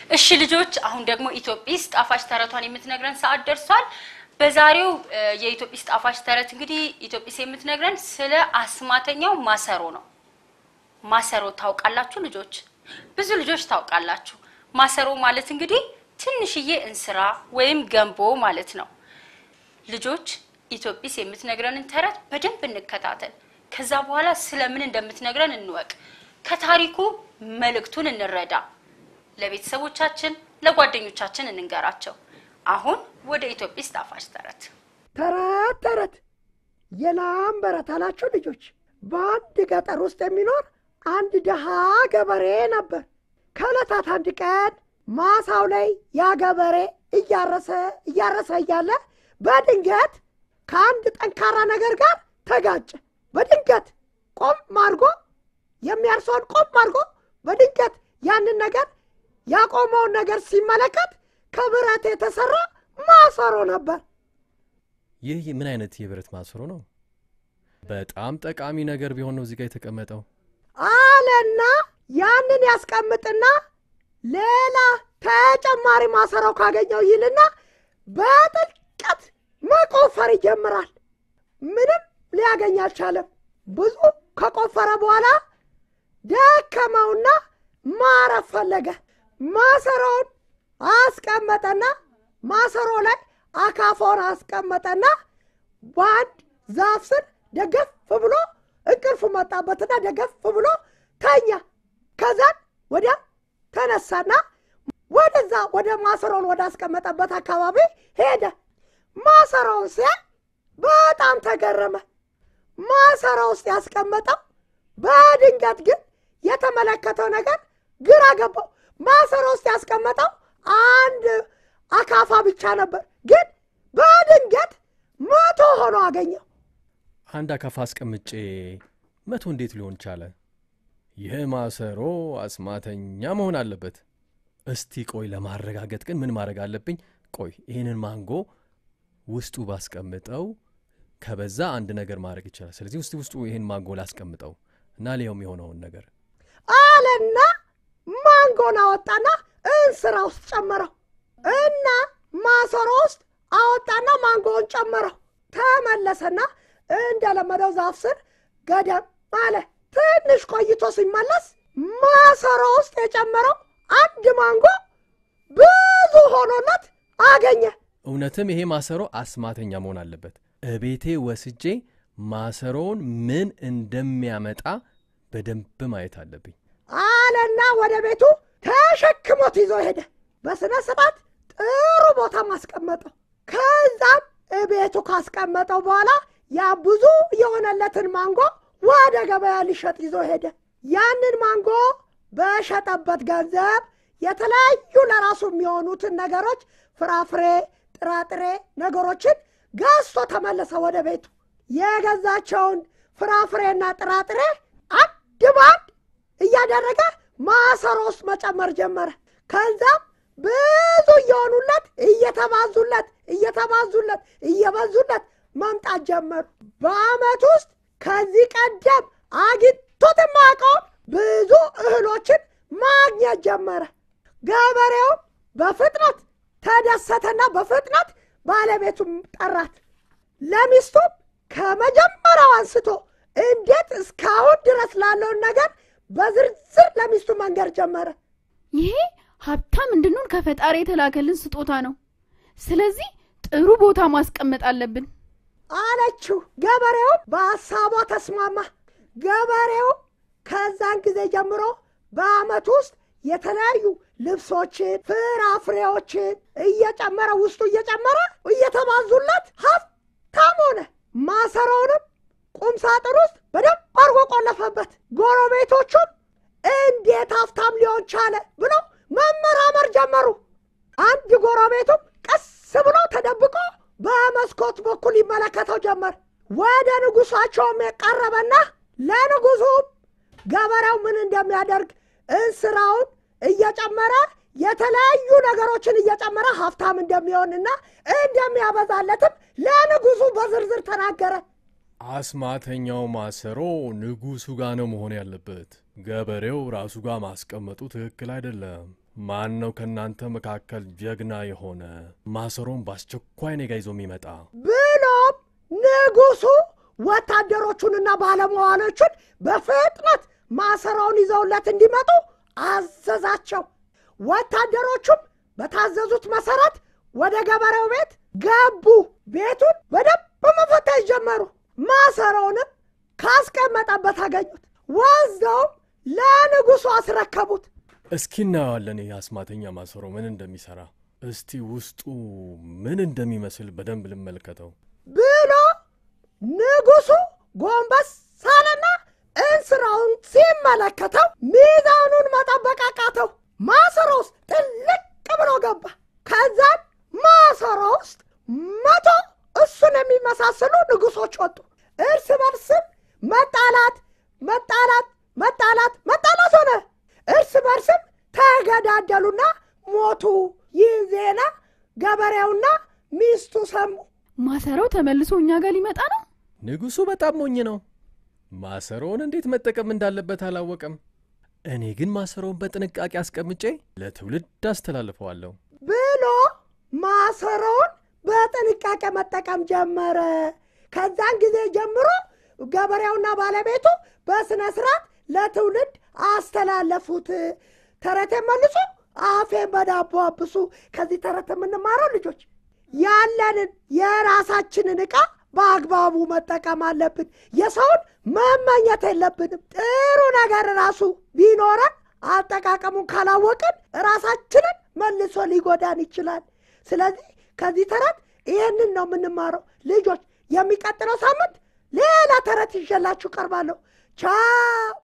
እሺ ልጆች፣ አሁን ደግሞ ኢትዮጲስ ጣፋጭ ተረቷን የምትነግረን ሰዓት ደርሷል። በዛሬው እ፣ የኢትዮጲስ ጣፋጭ ተረት እንግዲህ ኢትዮጲስ የምትነግረን ስለ አስማተኛው ማሰሮ ነው። ማሰሮ ታውቃላችሁ ልጆች? ብዙ ልጆች ታውቃላችሁ። ማሰሮ ማለት እንግዲህ ትንሽዬ እንስራ ወይም ገንቦ ማለት ነው። ልጆች ኢትዮጲስ የምትነግረንን ተረት በደንብ እንከታተል። ከዛ በኋላ ስለምን እንደምትነግረን እንወቅ። ከታሪኩ መልእክቱን እንረዳ። ለቤተሰቦቻችን፣ ለጓደኞቻችን እንንገራቸው። አሁን ወደ ኢትዮጲስ ጣፋጭ ተረት ተረት ተረት የላም በረት አላችሁ ልጆች። በአንድ ገጠር ውስጥ የሚኖር አንድ ድሃ ገበሬ ነበር። ከዕለታት አንድ ቀን ማሳው ላይ ያ ገበሬ እያረሰ እያረሰ እያለ በድንገት ከአንድ ጠንካራ ነገር ጋር ተጋጨ። በድንገት ቆም አድርጎ የሚያርሰውን ቆም አድርጎ በድንገት ያንን ነገር ያቆመውን ነገር ሲመለከት ከብረት የተሰራ ማሰሮ ነበር። ይህ ምን አይነት የብረት ማሰሮ ነው? በጣም ጠቃሚ ነገር ቢሆን ነው እዚህ ጋር የተቀመጠው። አለና ያንን ያስቀምጥና ሌላ ተጨማሪ ማሰሮ ካገኘው ይልና በጥልቀት መቆፈር ይጀምራል። ምንም ሊያገኝ አልቻለም። ብዙ ከቆፈረ በኋላ ደከመውና ማረፍ ፈለገ። ማሰሮውን አስቀመጠና ማሰሮ ላይ አካፋውን አስቀመጠና በአንድ ዛፍ ስር ደገፍ ብሎ እንቅልፍ መጣበትና ደገፍ ብሎ ተኛ። ከዛን ወዲያ ተነሳና ወደዛ ወደ ማሰሮውን ወደ አስቀመጠበት አካባቢ ሄደ። ማሰሮውን ሲያይ በጣም ተገረመ። ማሰሮ ውስጥ ያስቀመጠው በድንገት ግን የተመለከተው ነገር ግራ ገባው። ማሰሮ ውስጥ ያስቀመጠው አንድ አካፋ ብቻ ነበር፣ ግን በድንገት መቶ ሆኖ አገኘው። አንድ አካፋ አስቀምጬ መቶ እንዴት ሊሆን ቻለ? ይህ ማሰሮ አስማተኛ መሆን አለበት። እስቲ ቆይ ለማረጋገጥ ግን ምን ማድረግ አለብኝ? ቆይ ይህንን ማንጎ ውስጡ ባስቀምጠው ከበዛ አንድ ነገር ማድረግ ይቻላል። ስለዚህ ውስጥ ውስጡ ይህን ማንጎ ላስቀምጠው እና ሊያውም የሆነውን ነገር አለና ማንጎን አወጣና እንስራ ውስጥ ጨመረው እና ማሰሮ ውስጥ አወጣና ማንጎውን ጨመረው። ተመለሰና እንደለመደው ዛፍ ስር ገደም አለ። ትንሽ ቆይቶ ሲመለስ ማሰሮ ውስጥ የጨመረው አንድ ማንጎ ብዙ ሆኖለት አገኘ። እውነትም ይሄ ማሰሮ አስማተኛ መሆን አለበት። እቤቴ ወስጄ ማሰሮውን ምን እንደሚያመጣ በደንብ ማየት አለብኝ። አለና ወደ ቤቱ ተሸክሞት ይዞ ሄደ። በስነ ስርዓት ጥሩ ቦታ ማስቀመጠው። ከዛም ቤቱ ካስቀመጠው በኋላ ያ ብዙ የሆነለትን ማንጎ ወደ ገበያ ሊሸጥ ይዞ ሄደ። ያንን ማንጎ በሸጠበት ገንዘብ የተለያዩ ለራሱ የሚሆኑትን ነገሮች ፍራፍሬ፣ ጥራጥሬ ነገሮችን ገዝቶ ተመለሰ ወደ ቤቱ። የገዛቸውን ፍራፍሬና ጥራጥሬ አንድ ባንድ እያደረገ ማሰሮ ውስጥ መጨመር ጀመረ። ከዛም ብዙ እየሆኑለት እየተባዙለት እየተባዙለት እየበዙለት መምጣት ጀመሩ። በዓመት ውስጥ ከዚህ ቀደም አግኝቶት የማያውቀውን ብዙ እህሎችን ማግኘት ጀመረ። ገበሬውም በፍጥነት ተደሰተና በፍጥነት ባለቤቱም ጠራት። ለሚስቱም ከመጀመሪያው አንስቶ እንዴት እስካሁን ድረስ ላለውን ነገር በዝርዝር ለሚስቱ መንገር ጀመረ። ይሄ ሀብታም እንድንሆን ከፈጣሪ የተላከልን ስጦታ ነው። ስለዚህ ጥሩ ቦታ ማስቀመጥ አለብን። አለችው። ገበሬውም በሐሳቧ ተስማማ። ገበሬው ከዛን ጊዜ ጀምሮ በዓመት ውስጥ የተለያዩ ልብሶችን፣ ፍራፍሬዎችን እየጨመረ ውስጡ እየጨመረ እየተባዙለት ሀብታም ሆነ። ማሰሮውንም ቁም ሳጥን ውስጥ በደንብ አድርጎ ቆለፈበት። ጎረቤቶቹም እንዴት ሀብታም ሊሆን ቻለ ብለው መመራመር ጀመሩ። አንድ ጎረቤቱም ቀስ ብሎ ተደብቆ በመስኮት በኩል ይመለከተው ጀመር። ወደ ንጉሳቸውም የቀረበና ለንጉሱም ገበሬው ምን እንደሚያደርግ እንስራውን እየጨመረ የተለያዩ ነገሮችን እየጨመረ ሀብታም እንደሚሆንና እንደሚያበዛለትም ለንጉሱ በዝርዝር ተናገረ። አስማተኛው ማሰሮ ንጉሱ ጋር ነው መሆን ያለበት። ገበሬው ራሱ ጋር ማስቀመጡ ትክክል አይደለም። ማን ነው ከእናንተ መካከል ጀግና የሆነ ማሰሮን በአስቸኳይ እኔ ጋ ይዞ የሚመጣ? ብሎም ንጉሡ ወታደሮቹንና ባለመዋሎቹን በፍጥነት ማሰራውን ይዘውለት እንዲመጡ አዘዛቸው። ወታደሮቹም በታዘዙት መሰረት ወደ ገበሬው ቤት ገቡ። ቤቱን በደንብ መፈተሽ ጀመሩ። ማሰሮውንም ካስቀመጠበት አገኙት። ወስደውም ለንጉሡ አስረከቡት። እስኪ እናየዋለን ይህ አስማተኛ ማሰሮ ምን እንደሚሠራ። እስቲ ውስጡ ምን እንደሚመስል በደንብ ልመልከተው። ብሎ ንጉሡ ጎንበስ ሳለና እንስራውን ሲመለከተው ሚዛኑን መጠበቅ አቃተው። ማሰሮ ውስጥ ጥልቅ ብሎ ገባ። ከዛም ማሰሮ ውስጥ መቶ እሱን የሚመሳሰሉ ንጉሶች ወጡ። እርስ በርስም መጣላት መጣላት መጣላት መጣላት ሆነ። እርስ በርስም ተገዳደሉና ሞቱ። ይህ ዜና ገበሬውና ሚስቱ ሰሙ። ማሰሮው ተመልሶ እኛ ጋር ሊመጣ ነው። ንጉሡ በጣም ሞኝ ነው። ማሰሮውን እንዴት መጠቀም እንዳለበት አላወቀም። እኔ ግን ማሰሮውን በጥንቃቄ አስቀምጬ ለትውልድ አስተላልፈዋለሁ። ብሎ ማሰሮውን በጥንቃቄ መጠቀም ጀመረ። ከዛን ጊዜ ጀምሮ ገበሬውና ባለቤቱ በስነ ስርዓት ለትውልድ አስተላለፉት። ተረቴን መልሱ፣ አፌን በዳቦ አብሱ። ከዚህ ተረት የምንማረው ልጆች ያለንን የራሳችንን ዕቃ በአግባቡ መጠቀም አለብን። የሰውን መመኘት የለብንም። ጥሩ ነገር ራሱ ቢኖረን አጠቃቀሙን ካላወቅን ራሳችንን መልሶ ሊጎዳን ይችላል። ስለዚህ ከዚህ ተረት ይህንን ነው የምንማረው። ልጆች የሚቀጥለው ሳምንት ሌላ ተረት ይዤላችሁ ቀርባለሁ። ቻው